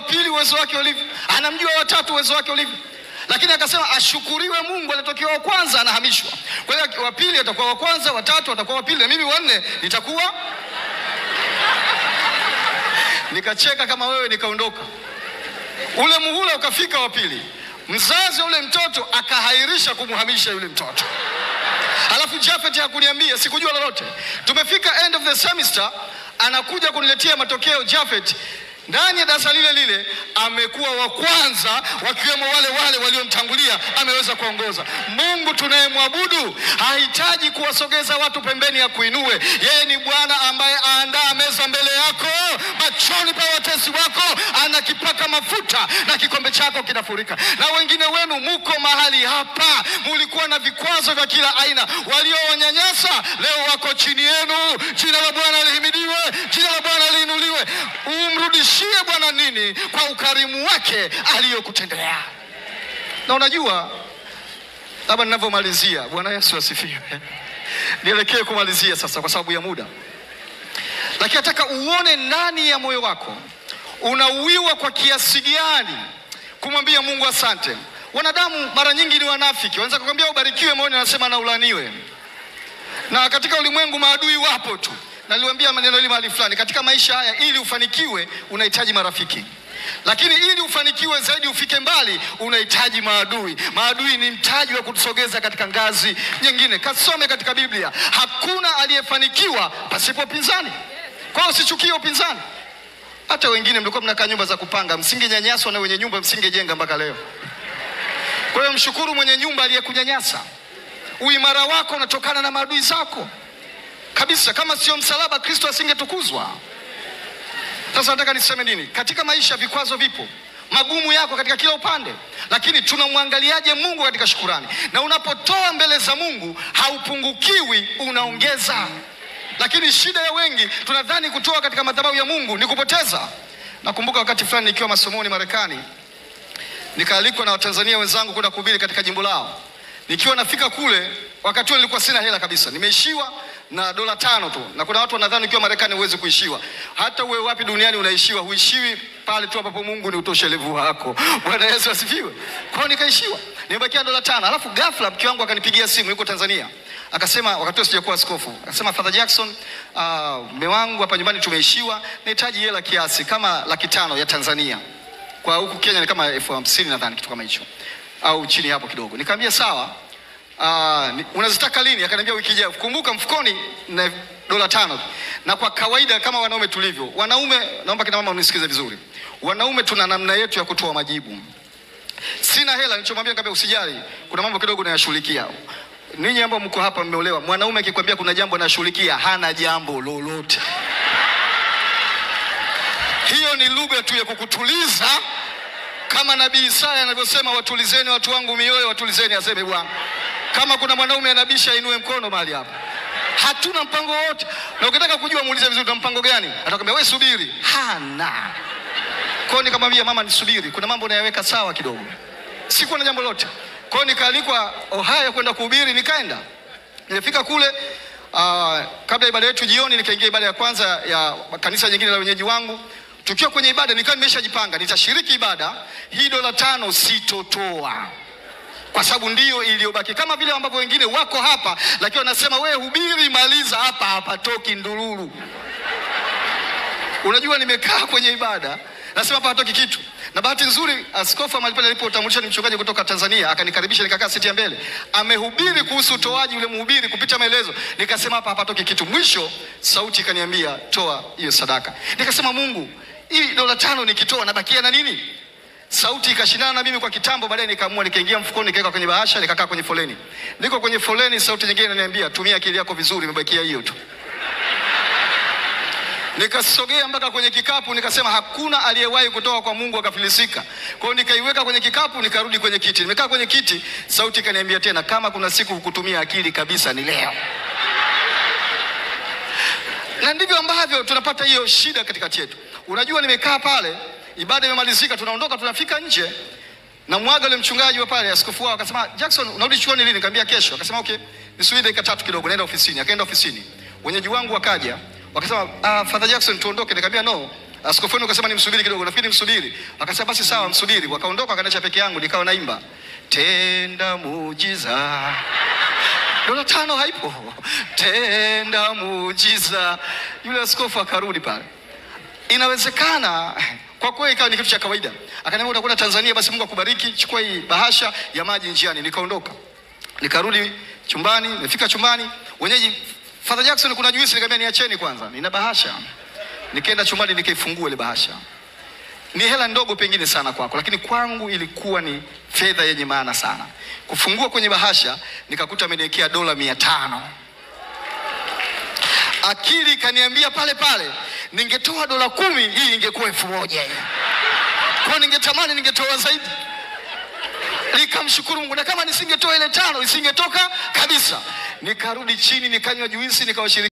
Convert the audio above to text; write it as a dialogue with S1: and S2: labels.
S1: pili uwezo wake ulivyo, anamjua watatu uwezo wake ulivyo, lakini akasema ashukuriwe Mungu, aliyetokea wa kwanza anahamishwa. Kwa hiyo wa pili atakuwa wa kwanza, watatu atakuwa wa pili, na mimi wanne nitakuwa. Nikacheka kama wewe, nikaondoka. Ule muhula ukafika wa pili, mzazi wa ule mtoto akahairisha kumhamisha yule mtoto. Alafu Jafet hakuniambia, sikujua lolote. Tumefika end of the semester, anakuja kuniletea matokeo Jafet ndani ya darasa lile lile amekuwa wa kwanza, wakiwemo wale wale waliomtangulia, ameweza kuongoza. Mungu tunayemwabudu hahitaji kuwasogeza watu pembeni ya kuinue. Yeye ni Bwana ambaye aandaa meza mbele yako machoni pa watesi wako, anakipaka mafuta na kikombe chako kinafurika. Na wengine wenu muko mahali hapa, mulikuwa na vikwazo vya kila aina, waliowanyanyasa leo wako chini yenu. Jina la Bwana lihimidiwe, jina la Bwana liinuliwe. Umrudishie Bwana nini kwa ukarimu wake aliyokutendea. Na unajua, labda ninavyomalizia, Bwana Yesu asifiwe, nielekee kumalizia sasa kwa sababu ya muda, lakini nataka uone ndani ya moyo wako unauiwa kwa kiasi gani kumwambia Mungu asante. Wanadamu mara nyingi ni wanafiki, wanaweza kukwambia ubarikiwe, moyoni anasema na ulaniwe. Na katika ulimwengu maadui wapo tu. Naliwaambia maneno hili mahali fulani, katika maisha haya, ili ufanikiwe unahitaji marafiki, lakini ili ufanikiwe zaidi, ufike mbali, unahitaji maadui. Maadui ni mtaji wa kutusogeza katika ngazi nyingine. Kasome katika Biblia, hakuna aliyefanikiwa pasipo upinzani. Kwa hiyo usichukie upinzani. Hata wengine mlikuwa mnakaa nyumba za kupanga, msingenyanyaswa na wenye nyumba, msingejenga mpaka leo. Kwa hiyo mshukuru mwenye nyumba aliyekunyanyasa. Uimara wako unatokana na maadui zako kabisa. Kama sio msalaba, Kristo asingetukuzwa. Sasa nataka niseme nini? Katika maisha vikwazo vipo, magumu yako katika kila upande, lakini tunamwangaliaje Mungu katika shukurani? Na unapotoa mbele za Mungu haupungukiwi, unaongeza. Lakini shida ya wengi tunadhani kutoa katika madhabahu ya Mungu ni kupoteza. Nakumbuka wakati fulani nikiwa masomoni Marekani, nikaalikwa na Watanzania wenzangu kwenda kuhubiri katika jimbo lao. Nikiwa nafika kule, wakati huo nilikuwa sina hela kabisa, nimeishiwa na dola tano tu, na kuna watu wanadhani ukiwa Marekani huwezi kuishiwa. Hata uwe wapi duniani unaishiwa, huishiwi pale tu ambapo Mungu ni utoshelevu wako. Bwana Yesu asifiwe. Kwa hiyo nikaishiwa, nimebakia dola tano. Alafu ghafla mke wangu akanipigia simu, yuko Tanzania, akasema, wakati huo sijakuwa askofu, akasema Father Jackson, mume uh, wangu hapa nyumbani tumeishiwa, nahitaji hela kiasi kama laki tano ya Tanzania, kwa huku Kenya ni kama elfu hamsini nadhani, kitu kama hicho au chini hapo kidogo. Nikamwambia sawa. Uh, unazitaka lini? Akaniambia wiki ijayo. Kumbuka mfukoni na dola tano. Na kwa kawaida kama wanaume tulivyo, wanaume, naomba kina mama unisikize vizuri, wanaume tuna namna yetu ya kutoa majibu. Sina hela, nilichomwambia nikamwambia usijali, kuna mambo kidogo nayashughulikia. Ninyi ambao mko hapa mmeolewa, mwanaume akikwambia kuna jambo anashughulikia, hana jambo lolote. Hiyo ni lugha tu ya kukutuliza kama nabii Isaya anavyosema, watulizeni watu wangu mioyo, watulizeni, aseme Bwana. Kama kuna mwanaume anabisha, inue mkono mahali hapa. Hatuna mpango wote, na ukitaka kujua muulize vizuri, na mpango gani? Atakwambia wewe subiri, hana. Kwa hiyo nikamwambia mama, nisubiri, kuna mambo nayaweka sawa kidogo, sikuwa na jambo lote. Kwa hiyo nikaalikwa Ohio kwenda kuhubiri, nikaenda. Nilifika kule uh, kabla ibada yetu jioni, nikaingia ibada ya kwanza ya kanisa jingine la wenyeji wangu tukiwa kwenye ibada nikawa nimeshajipanga nitashiriki ibada hii, dola tano sitotoa kwa sababu ndiyo iliyobaki, kama vile ambavyo wengine wako hapa, lakini wanasema wewe hubiri, maliza hapa, hapatoki ndururu. Unajua, nimekaa kwenye ibada nasema hapa hatoki kitu, na bahati nzuri askofu mahali pale alipotambulisha ni mchungaji kutoka Tanzania, akanikaribisha nikakaa siti ya mbele, amehubiri kuhusu utoaji, ule mhubiri kupita maelezo, nikasema hapa hapatoki kitu. Mwisho sauti ikaniambia toa hiyo sadaka, nikasema Mungu hii dola tano nikitoa nabakia na nini? Sauti ikashindana na mimi kwa kitambo. Baadaye nikaamua nikaingia mfukoni, nikaweka kwenye bahasha, nikakaa kwenye foleni. Niko kwenye foleni, sauti nyingine inaniambia tumia akili yako vizuri, imebakia hiyo tu. Nikasogea mpaka kwenye kikapu, nikasema hakuna aliyewahi kutoka kwa Mungu akafilisika. Kwa hiyo nikaiweka kwenye kikapu, nikarudi kwenye kiti. Nimekaa kwenye kiti, sauti ikaniambia tena, kama kuna siku hukutumia akili kabisa, ni leo. Na ndivyo ambavyo tunapata hiyo shida katikati yetu. Unajua, nimekaa pale, ibada imemalizika, tunaondoka, tunafika nje, na mwaga yule mchungaji wa pale, askofu wao akasema, Jackson, unarudi chuoni lini? Nikamwambia kesho. Akasema okay, nisubiri dakika tatu kidogo, naenda ofisini. Akaenda ofisini, wenyeji wangu wakaja, wakasema ah, Father Jackson, tuondoke. Nikamwambia no, Askofu wenu akasema nimsubiri kidogo, nafikiri nimsubiri. Akasema basi sawa, msubiri. Wakaondoka, wakaniacha peke yangu, nikawa naimba tenda muujiza dola tano haipo, tenda muujiza. Yule askofu akarudi pale, inawezekana kwa kweli, ikawa ni kitu cha kawaida. Akaniambia utakwenda Tanzania, basi Mungu akubariki, chukua hii bahasha ya maji njiani. Nikaondoka, nikarudi chumbani. Nimefika chumbani, wenyeji Father Jackson, kuna juisi. Nikamwambia niacheni kwanza, nina bahasha. Nikaenda chumbani, nikaifungua ile bahasha. Ni hela ndogo pengine sana kwako, lakini kwangu ilikuwa ni fedha yenye maana sana. Kufungua kwenye bahasha, nikakuta ameniwekea dola mia tano. Akili ikaniambia pale pale, ningetoa dola kumi, hii ingekuwa elfu moja hii. Kwa ningetamani ningetoa zaidi. Nikamshukuru Mungu, na kama nisingetoa ile tano isingetoka kabisa. Nikarudi chini, nikanywa juisi, nikawashiriki